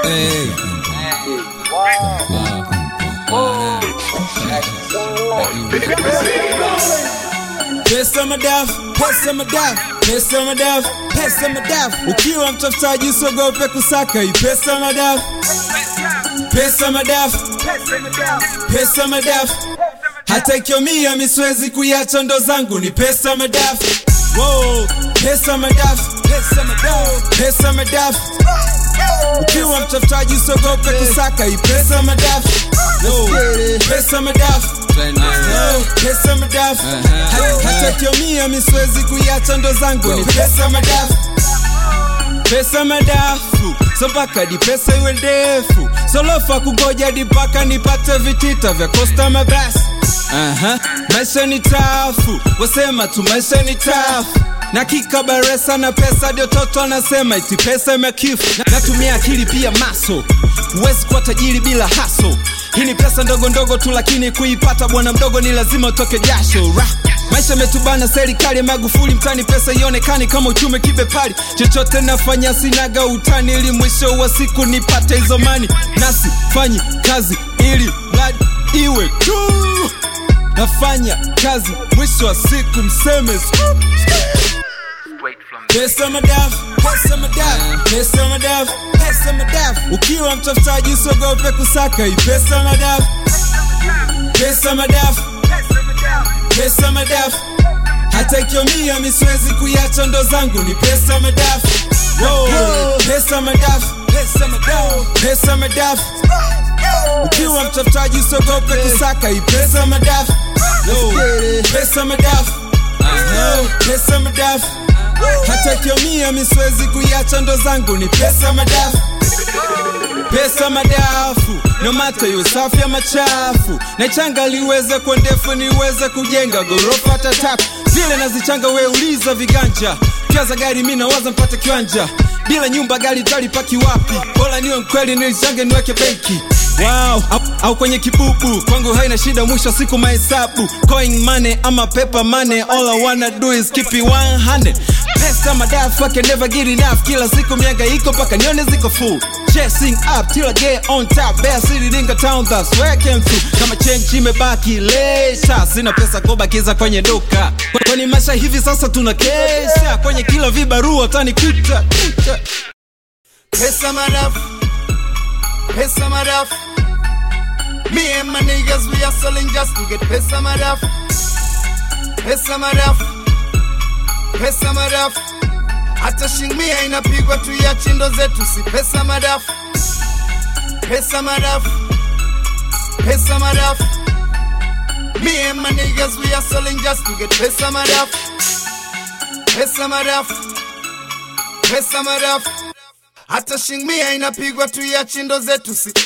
Hey. Pesa madafu, pesa madafu, pesa madafu, pesa madafu. Ukiwa mtafutaji usiogope kusaka hii pesa madafu, pesa madafu, pesa madafu. Hata ikiomia mi siwezi kuiacha ndo zangu ni pesa madafu. Wow, pesa madafu, pesa madafu, pesa madafu. Ukiwa mtafutaji usiogope kusaka hii pesa madafu. Yo, pesa madafu. Yo, pesa madafu. Ha- Hata ikiomia mi siwezi kuiacha ndo zangu ni pesa madafu pesa madafu so mpaka di pesa iwe ndefu solofa kungoja di mpaka nipate vitita vya kosta mabasi Aha, maisha ni tafu wasema tu maisha ni tafu na kikabaresa na pesa ndio toto anasema iti pesa imekifu Na- natumia akili pia maso huwezi kuwa tajiri bila haso hii ni pesa ndogo ndogo tu lakini kuipata bwana mdogo ni lazima utoke jasho Ra. maisha metubana serikali ya magufuli mtani pesa ionekani kama uchumi kibepari chochote nafanya sinaga utani ili mwisho wa siku nipate hizo mani nasi fanyi kazi ili mradi iwe tu nafanya kazi mwisho wa siku mseme scoop. Pesa madafu, pesa madafu, pesa madafu, pesa madafu. Ukiwa mtafutaji usiogope kusaka hii pesa madafu, pesa madafu, pesa madafu. Hata ikiomia mi siwezi kuiacha ndo zangu ni pesa madafu. Wow, pesa madafu, pesa madafu, pesa madafu. Ukiwa mtafutaji usiogope kusaka hii pesa madafu. Yo, pesa madafu, Yo, pesa madafu. Hata ikiomia mi siwezi kuiacha ndo zangu ni pesa madafu pesa madafu no mata iwe safi ya machafu naichanga liweze kuwa ndefu niweze kujenga gorofa tatatu vile nazichanga we uliza viganja kiaza gari mi nawaza mpate kiwanja bila nyumba gari talipaki wapi bora niwe mkweli nilichange niweke benki Wow, au, au kwenye kibubu kwangu haina shida mwisho wa siku mahesabu coin money ama paper money all I wanna do is keep it 100 pesa madafu I can never get enough kila siku mianga iko mpaka nione ziko full chasing up till I get on top Bear City Dinga Town that's where I came through kama change imebaki lesha sina pesa kubakiza kwenye duka kwani maisha hivi sasa tuna kesha kwenye kila vibarua utanikuta kuta. Pesa madafu, pesa madafu. Me and my niggas we hustling just to get pesa madafu, pesa madafu, pesa madafu. Hata shingmia inapigwa tu ya chindo zetu, si pesa madafu, pesa madafu, pesa madafu. Me and my niggas we hustling just to get pesa madafu, pesa madafu, pesa madafu hata shingmia inapigwa tu ya chindo zetu si